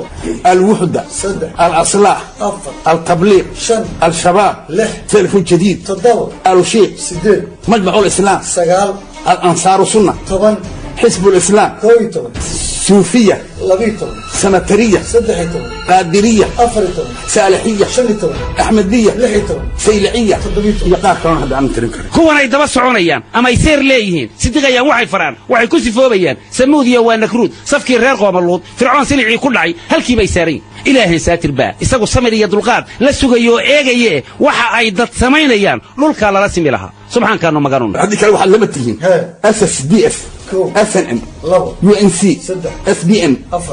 alwuxda alaslaax altabliiq al-shabaab telefon jadiid alushiiq majmacu lislaam alansaaru sunna حزب الإسلام سوفية سنترية قادرية سالحية أحمدية سيلعية يقار كلام هذا عن ترنكر kuwan ay daba soconayaan ama ay seer leeyihiin sidiqayaan waxay faraan waxay ku sifoobayaan samuudiya waa nakruud safkii reer qoomaluud fircoon silicii ku dhacay halkii bay saaran ilaahay saatir baa isagu samir iyo dulqaad la sugayo oo eegaye waxa ay dad samaynayaan dhulkaa lala simi lahaa subxaankaanu maganun haddii kale waxaad lama tihiin ss d f snm unc sbm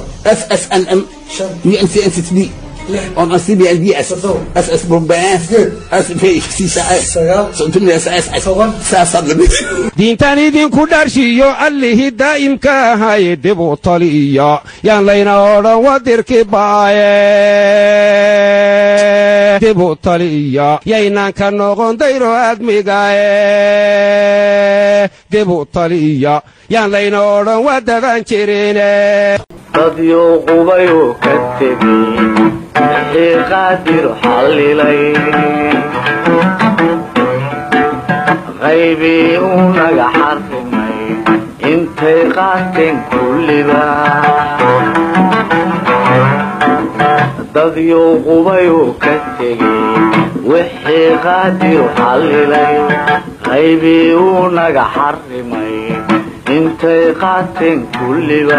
ssnm unccb on cbnds ss diintan idinku dharshiyo allihii daa'imka ahaye dib u taliya yaan layna odhan wadirki baaye dib u taliya yaynaan ka noqon dayro admigaye dib u taliya yaan layna odhan wadadan jirine dadyo qubayuu ka tegey wixii qaadir xallilay qaybii uu naga xarrimay intay qaateen kulliba dadyo qubayuu ka tegey wixii qaadir xallilay qaybii uu naga xarrimay intay qaateen kulliba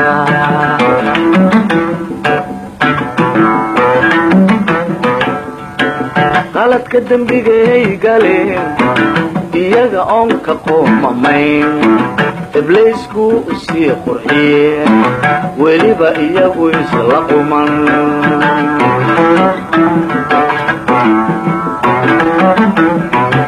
qaladka dembigay galeen iyaga oon ka qoomamayn ibliisku sii qurxiyeen weliba iyagu isla quman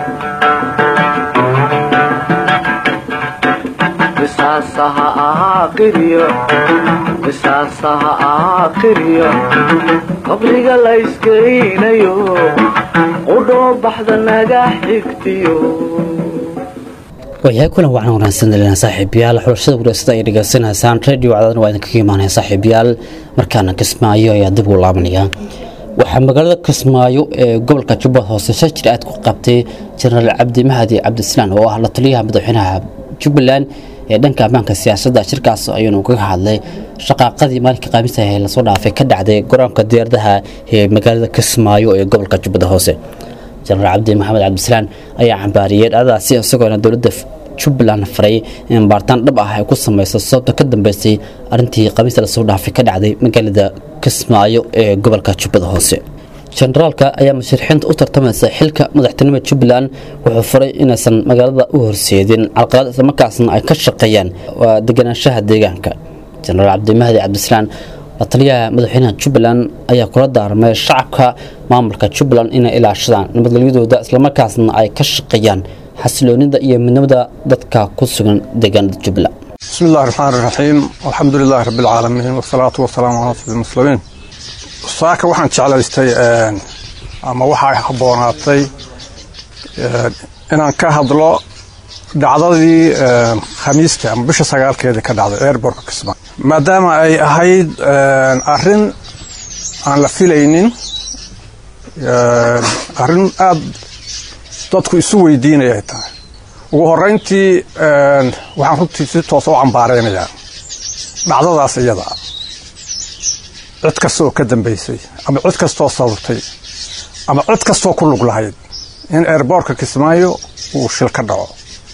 qisaasaha ahaa aakhiriyo qisaasaha aakhiriyo qabriga la iskeynayo qudhoo baxda naga xigtiyo waayahay kulan wacan wanaagsan dalina saaxiibayaal xulashada waraasada ay dhegaysanaysaan radio cadaadna waa idinkaga imaanaya saaxiibayaal markaana kismaayo ayaa dib ugu laabanaya waxaa magaalada kismaayo ee gobolka jubbad hoose shajir aad ku qabtay jenaraal cabdi mahadi cabdislaan oo ah la taliyaha madaxweynaha jubbaland ee dhanka ammaanka siyaasadda shirkaas ayuunu kaga hadlay shaqaaqadii maalinka qaamista ee lasoo dhaafay ka dhacday garoonka diyaaradaha ee magaalada kismaayo ee gobolka jubbada hoose jenaraal cabdi maxamed cabdislaan ayaa cambaariyey dhacdadaasi isagoona dowladda jubbaland faray in baaritaan dhab ah ay ku samayso sababta ka dambeysay arrintii qamiista lasoo dhaafay ka dhacday magaalada kismaayo ee gobolka jubbada hoose jenaraalka ayaa masharixiinta u tartamaysa xilka madaxtinimada jubbaland wuxuu faray inaysan magaalada u horseedin calqalad islamarkaasna ay ka shaqeeyaan waa deganaanshaha deegaanka jenaraal cabdimahdi cabdislaan la taliyaha madaxweynaha jubbaland ayaa kula daarmay shacabka maamulka jubbaland inay ilaashadaan nabadgelyadooda islamarkaasna ay ka shaqeeyaan xasiloonida iyo midnimada dadka ku sugan deegaanada jubbaland بسم الله الرحمن الرحيم والحمد لله رب العالمين والصلاة والسلام على سيد المسلمين saaka waxaan jeclaystay ama waxaa habboonaatay inaan ka hadlo dhacdadii khamiista ama bisha sagaalkeedii ka dhacday airbortka kismaayo maadaama ay ahayd arrin aan la filaynin arrin aada dadku isu weydiinaya ay tahay ugu horrayntii waxaan runtii si toosa u cambaaraynayaa dhacdadaas iyada ah cid kasta oo ka dambaysay ama cid kastooo sababtay ama cid kastoo ku lug lahayd in airboortka kismaayo uu shil ka dhaco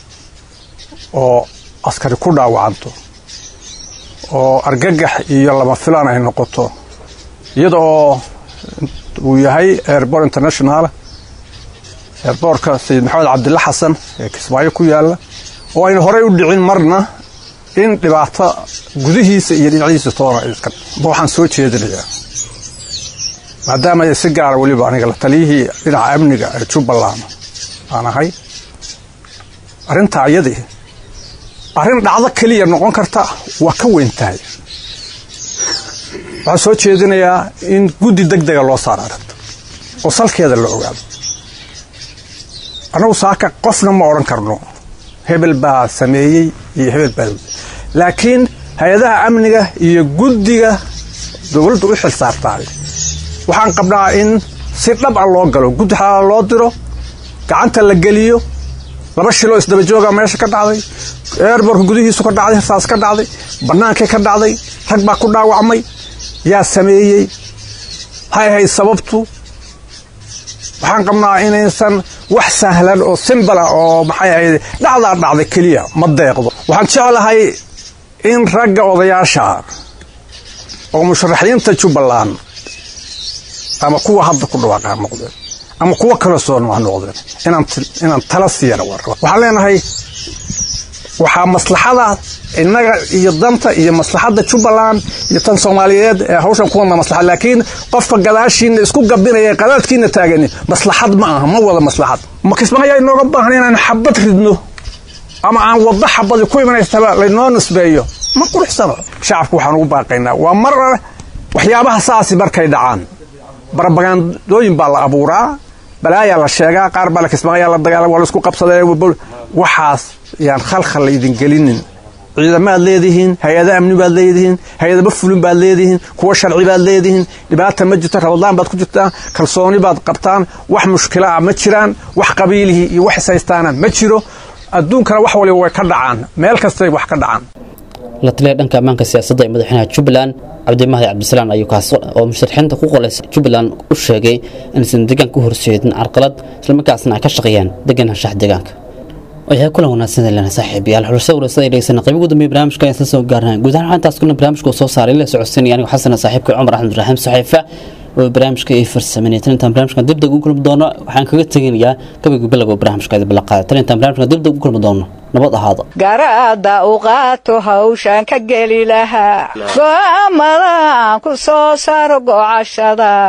oo askari ku dhaawacanto oo argagax iyo lama filaan ay noqoto iyada oo uu yahay airboort international airboortka sayid maxamed cabdilla xasan ee kismaayo ku yaalla oo ayna horey u dhicin marna in dhibaato gudihiisa iyo dhinaciisa toona iska ma waxaan soo jeedinayaa maadaama ay si gaara weliba aniga la taliyihii dhinaca amniga ee jubbaland aan ahay arrintaa iyadii arrin dhacdo keliya noqon karta waa ka weyn tahay waxaan soo jeedinayaa in guddi deg dega loo saaro arrinta oo salkeeda la ogaado annagu saaka qofna ma odhan karno hebel baa sameeyey iyo hebel baa laakiin hay-adaha amniga iyo guddiga dowladdu u xil saartaay waxaan qabnaa in si dhab ah loo galo guddi xalaala loo diro gacanta la geliyo laba shiloo isdaba jooga meesha ka dhacday eerborka gudihiisu ka dhacday saas ka dhacday bannaankay ka dhacday rag baa ku dhaawacmay yaa sameeyey maxay ahayd sababtu waxaan qabnaa inaysan wax sahlan oo simbala oo maxay ahayd dhacdaa dhacday keliya ma deeqdo waxaan jeclahay in ragga odayaasha oo musharaxiinta jubbaland ama kuwa hadda ku dhawaaqa ha noqdeen ama kuwa kale soo ha noqdeen inaan inaan tala siiyana waa raba waxaan leenahay waxaa maslaxada innaga iyo danta iyo maslaxadda jubbaland iyo tan soomaaliyeed ee hawshan ku wadna maslaxad laakiin qofka gadaashiina isku gabinaya ee qadaadkiina taagani maslaxad ma aha ma wada maslaxad ma kismaayaa inooga baahan inaan xabad ridno ama aan waddo xabadi ku imanaystaba laynoo nisbeeyo ma quruxsano shacabku waxaan ugu baaqaynaa waa mar waxyaabaha saasi markay dhacaan barabagandooyin baa la abuuraa balaayaa la sheegaa qaar baa la kismaayaa la dagaala waa la isku qabsadee waxaas yaan khalkhal laydin gelinin ciidamaad leedihiin hay-ada amni baad leedihiin hay-adaba fulin baad leedihiin kuwa sharci baad leedihiin dhibaata ma jirto rabadlaan baad ku jirtaan kalsooni baad qabtaan wax mushkila ah ma jiraan wax qabiilihii iyo wax ishaystaana ma jiro adduunkana wax waliba way ka dhacaan meel kastay wax ka dhacaan la taliya dhanka ammaanka siyaasadda ee madaxweynaha jubbaland cabdimahdi cabdisalaan ayuu kaas oo musharaxiinta ku qolaysa jubbaland u sheegay inaysan deegaanka u horseedin carqalad islamarkaasna ay ka shaqeeyaan deganaanshaha deegaanka wayahay kulan wanaagsan lena saaxiib yaal xulashada wareysa ay dhegeysana qayb ugu dambeeya barnaamijka ayaan soo gaarnay guud ahaan waxaan intaas kuna barnaamijka soo saaray la socodsiinaya anigu xasana saaxiibka cumar axmed ibraahim saxiifa oo barnaamijka ay farsameynay tan intaan barnaamijkan dib deg ugu kulmi doono waxaan kaga teginayaa gabayga bilowga barnaamijka idin balaqaada tan intaan barnaamijkan dib deg ugu kulmi doono nabad ahaada garaada u qaato hawshan ka geli lahaa go'aamadan ku soo saaro gocashada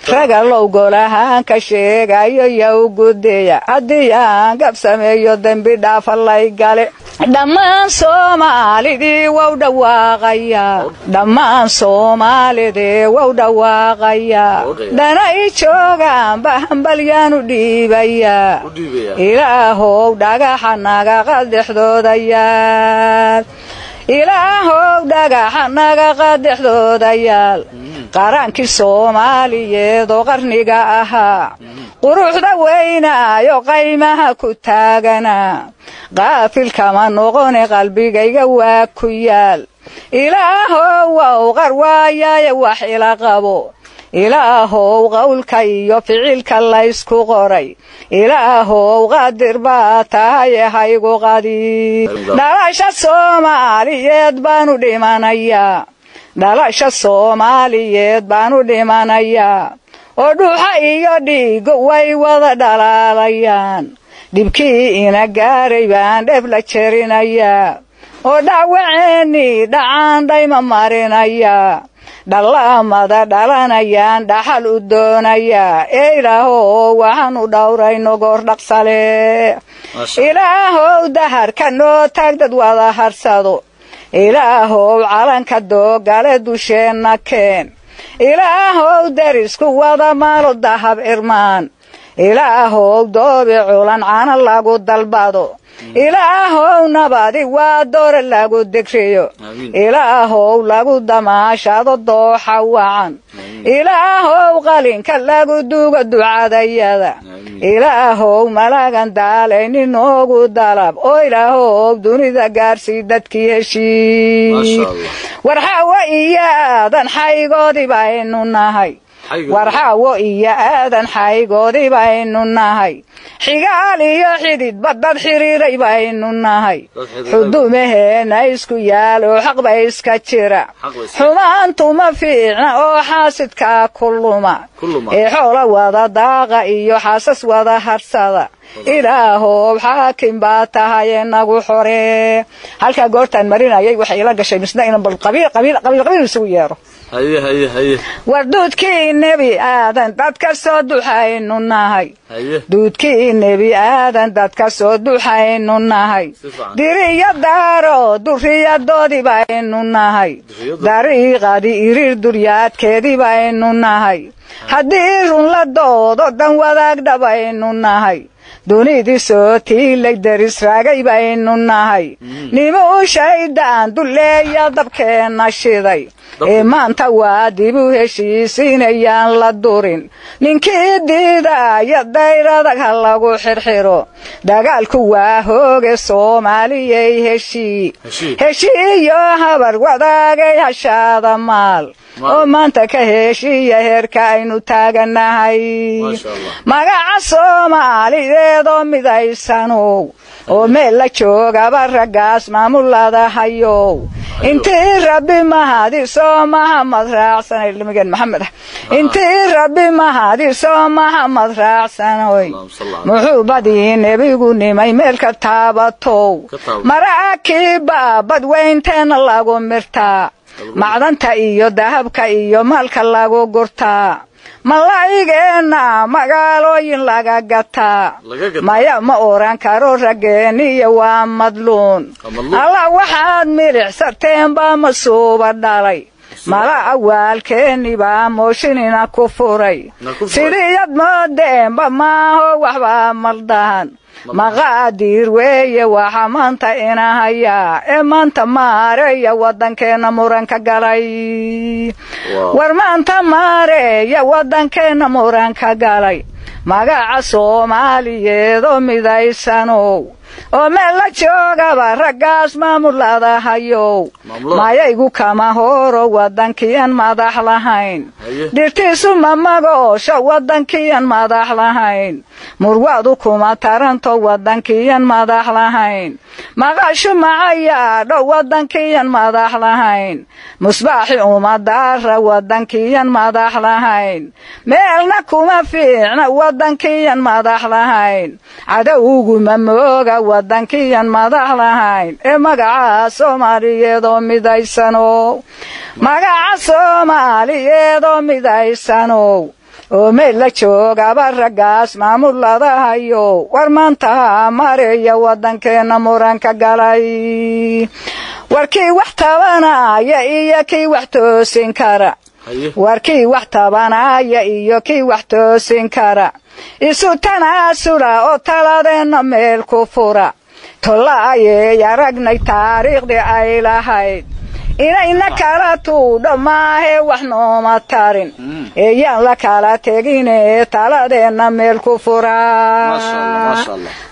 ragalow golahaan ka sheegayo yow gudeya haddii aan gabsameeyo dembi dhaafa lay gale dhammaan soomaalidii wow dhawaaqayaa dhammaan soomaalidii wow dhawaaqayaa dhanay joogaanba hambalyaanu dhiibayaa ilaahow dhagaxa nagaqa dhexdoodayaal ilaahow dhagaxa nagaqa dhexdoodayaal qaraankii soomaaliyeed oo qarniga ahaa quruxda weynaayo qaymaha ku taaganaa qaafilkama noqone qalbigayga waa ku yaal ilaahow wow qarwaayaaye wax ila qabo ilaahow qowlka iyo ficilka laysku qoray ilaahow qaadir baa tahaye haygu qadiid dhalasha soomaaliyeed baanu dhimanayaa dhalasha soomaaliyeed baanu dhimanayaa oo dhuuxa iyo dhiigo way wada dhalaalayaan dhibkii ina gaaray baan dheb la jerinayaa oo dhaawaceennii dhacaan dhayma marinayaa dhallaamada dhalanayaan dhaxal u doonayaa ee ilaahow waxaan u dhowrayno goor dhaqsale ilaahow daharka noo taag dad wada harsado ilaahow calanka doogale dusheenna keen ilaahow derisku wada maalo dahab irmaan ilaahow doobi culan cana lagu dalbado ilaahow nabadi waa doore lagu degriyo ilaahow lagu damaashado dooxa wacan ilaahow qalinka lagu duugo ducadayada ilaahow malagan daalayni noogu dalab oo ilaahow dunida gaarsii dadkii heshii warxaawo iyo aadan xaygoodii baynu nahay warxaawo iyo aadan xaygoodii baynu nahay xigaal iyo xididba dad xiriiray baynu nahay xudumaheena isku yaal oo xaqba iska jira xumaantuma fiicna oo xaasidkaa ku luma ee xoola wada daaqa iyo xaasas wada harsada ilaahow xaakim baa tahaye nagu xoree halkaa goortaan marinayay waxay ila gashay misna inan bal qabiil qabiil qabiil qabiil isugu yeero haye haye haye war duudkii nebi aadan dad ka soo duxaynu nahay haye duudkii nebi aadan dad ka soo duxaynu nahay diriyo daaro duriyadoodii baynu nahay dariiqadii iriir duryaadkeedii baynu nahay haddii run la doodo dan wadaagdha baynu nahay dunidii soo tiilay deris raagay baynu nahay nimuu shaydaan dulleeya dabkeenna shiday ee maanta waa dib u heshiisiinayaan la durin ninkii diidaaya dayradag ha lagu xirxiro dagaalku waa hooge soomaaliyay heshii heshiiyo habar wadaagay hashaada maal oo maanta ka heshiiya heerka aynu taaganahay magaca soomaaliyeedoo midaysanow oo meel la joogaba raggaas maamulada hayow intii rabbi mahadisoo mahamad raacsanamigeen maxamed ah intii rabbi mahadisoo mahamad raacsanoy muxuu badii nebigu nimay meelka taabatow maraakiibba badweynteenna lagu mirtaa macdanta iyo dahabka iyo maalka lagu gurtaa malaa'igeenna magaalooyin laga gataa maya ma oran karo raggeeniyo waa madluun alla waxaad milixsateen baa masuuba dhalay mala awaalkeenni baa mooshinina ku furay sidiyad moodeenba maaho waxbaa maldahan maqaadiir weeye waxa maanta ina hayaa ee maanta maareeya waddankeenna muranka galay war maanta maareeya waddankeenna muranka galay magaca soomaaliyeedoo midaysanow oo meel la joogaba raggaas maamulada hayow mayaygu kama horo waddankiyan madax lahayn dhirtiisu ma magoosho waddankiyan madax lahayn murwadu kuma taranto waddankiyan madax lahayn maqashu macayaadho waddankiyan madax lahayn musbaaxi uma daara waddankiyan madax lahayn meelna kuma fiicna waddankiyan madax lahayn cadowguma mooga waddankiyan madax lahayn ee magaca soomaaliyeedoo midaysanow magaca soomaaliyeedoo midaysanow oo meel la joogaba raggaas maamuladahayo war maanta mareeya waddankeenna muranka galay war kii wax tabanaya iyo kii wax toosin kara war kii wax tabanaya iyo kii wax toosin kara isu tanaasula oo taladeenna meel ku fura tollaayey aragnay taariikhdii ay lahayd inayna kala tuudho maahe wax nooma tarin eeyaan la kala tegine taladeenna meel ku furaa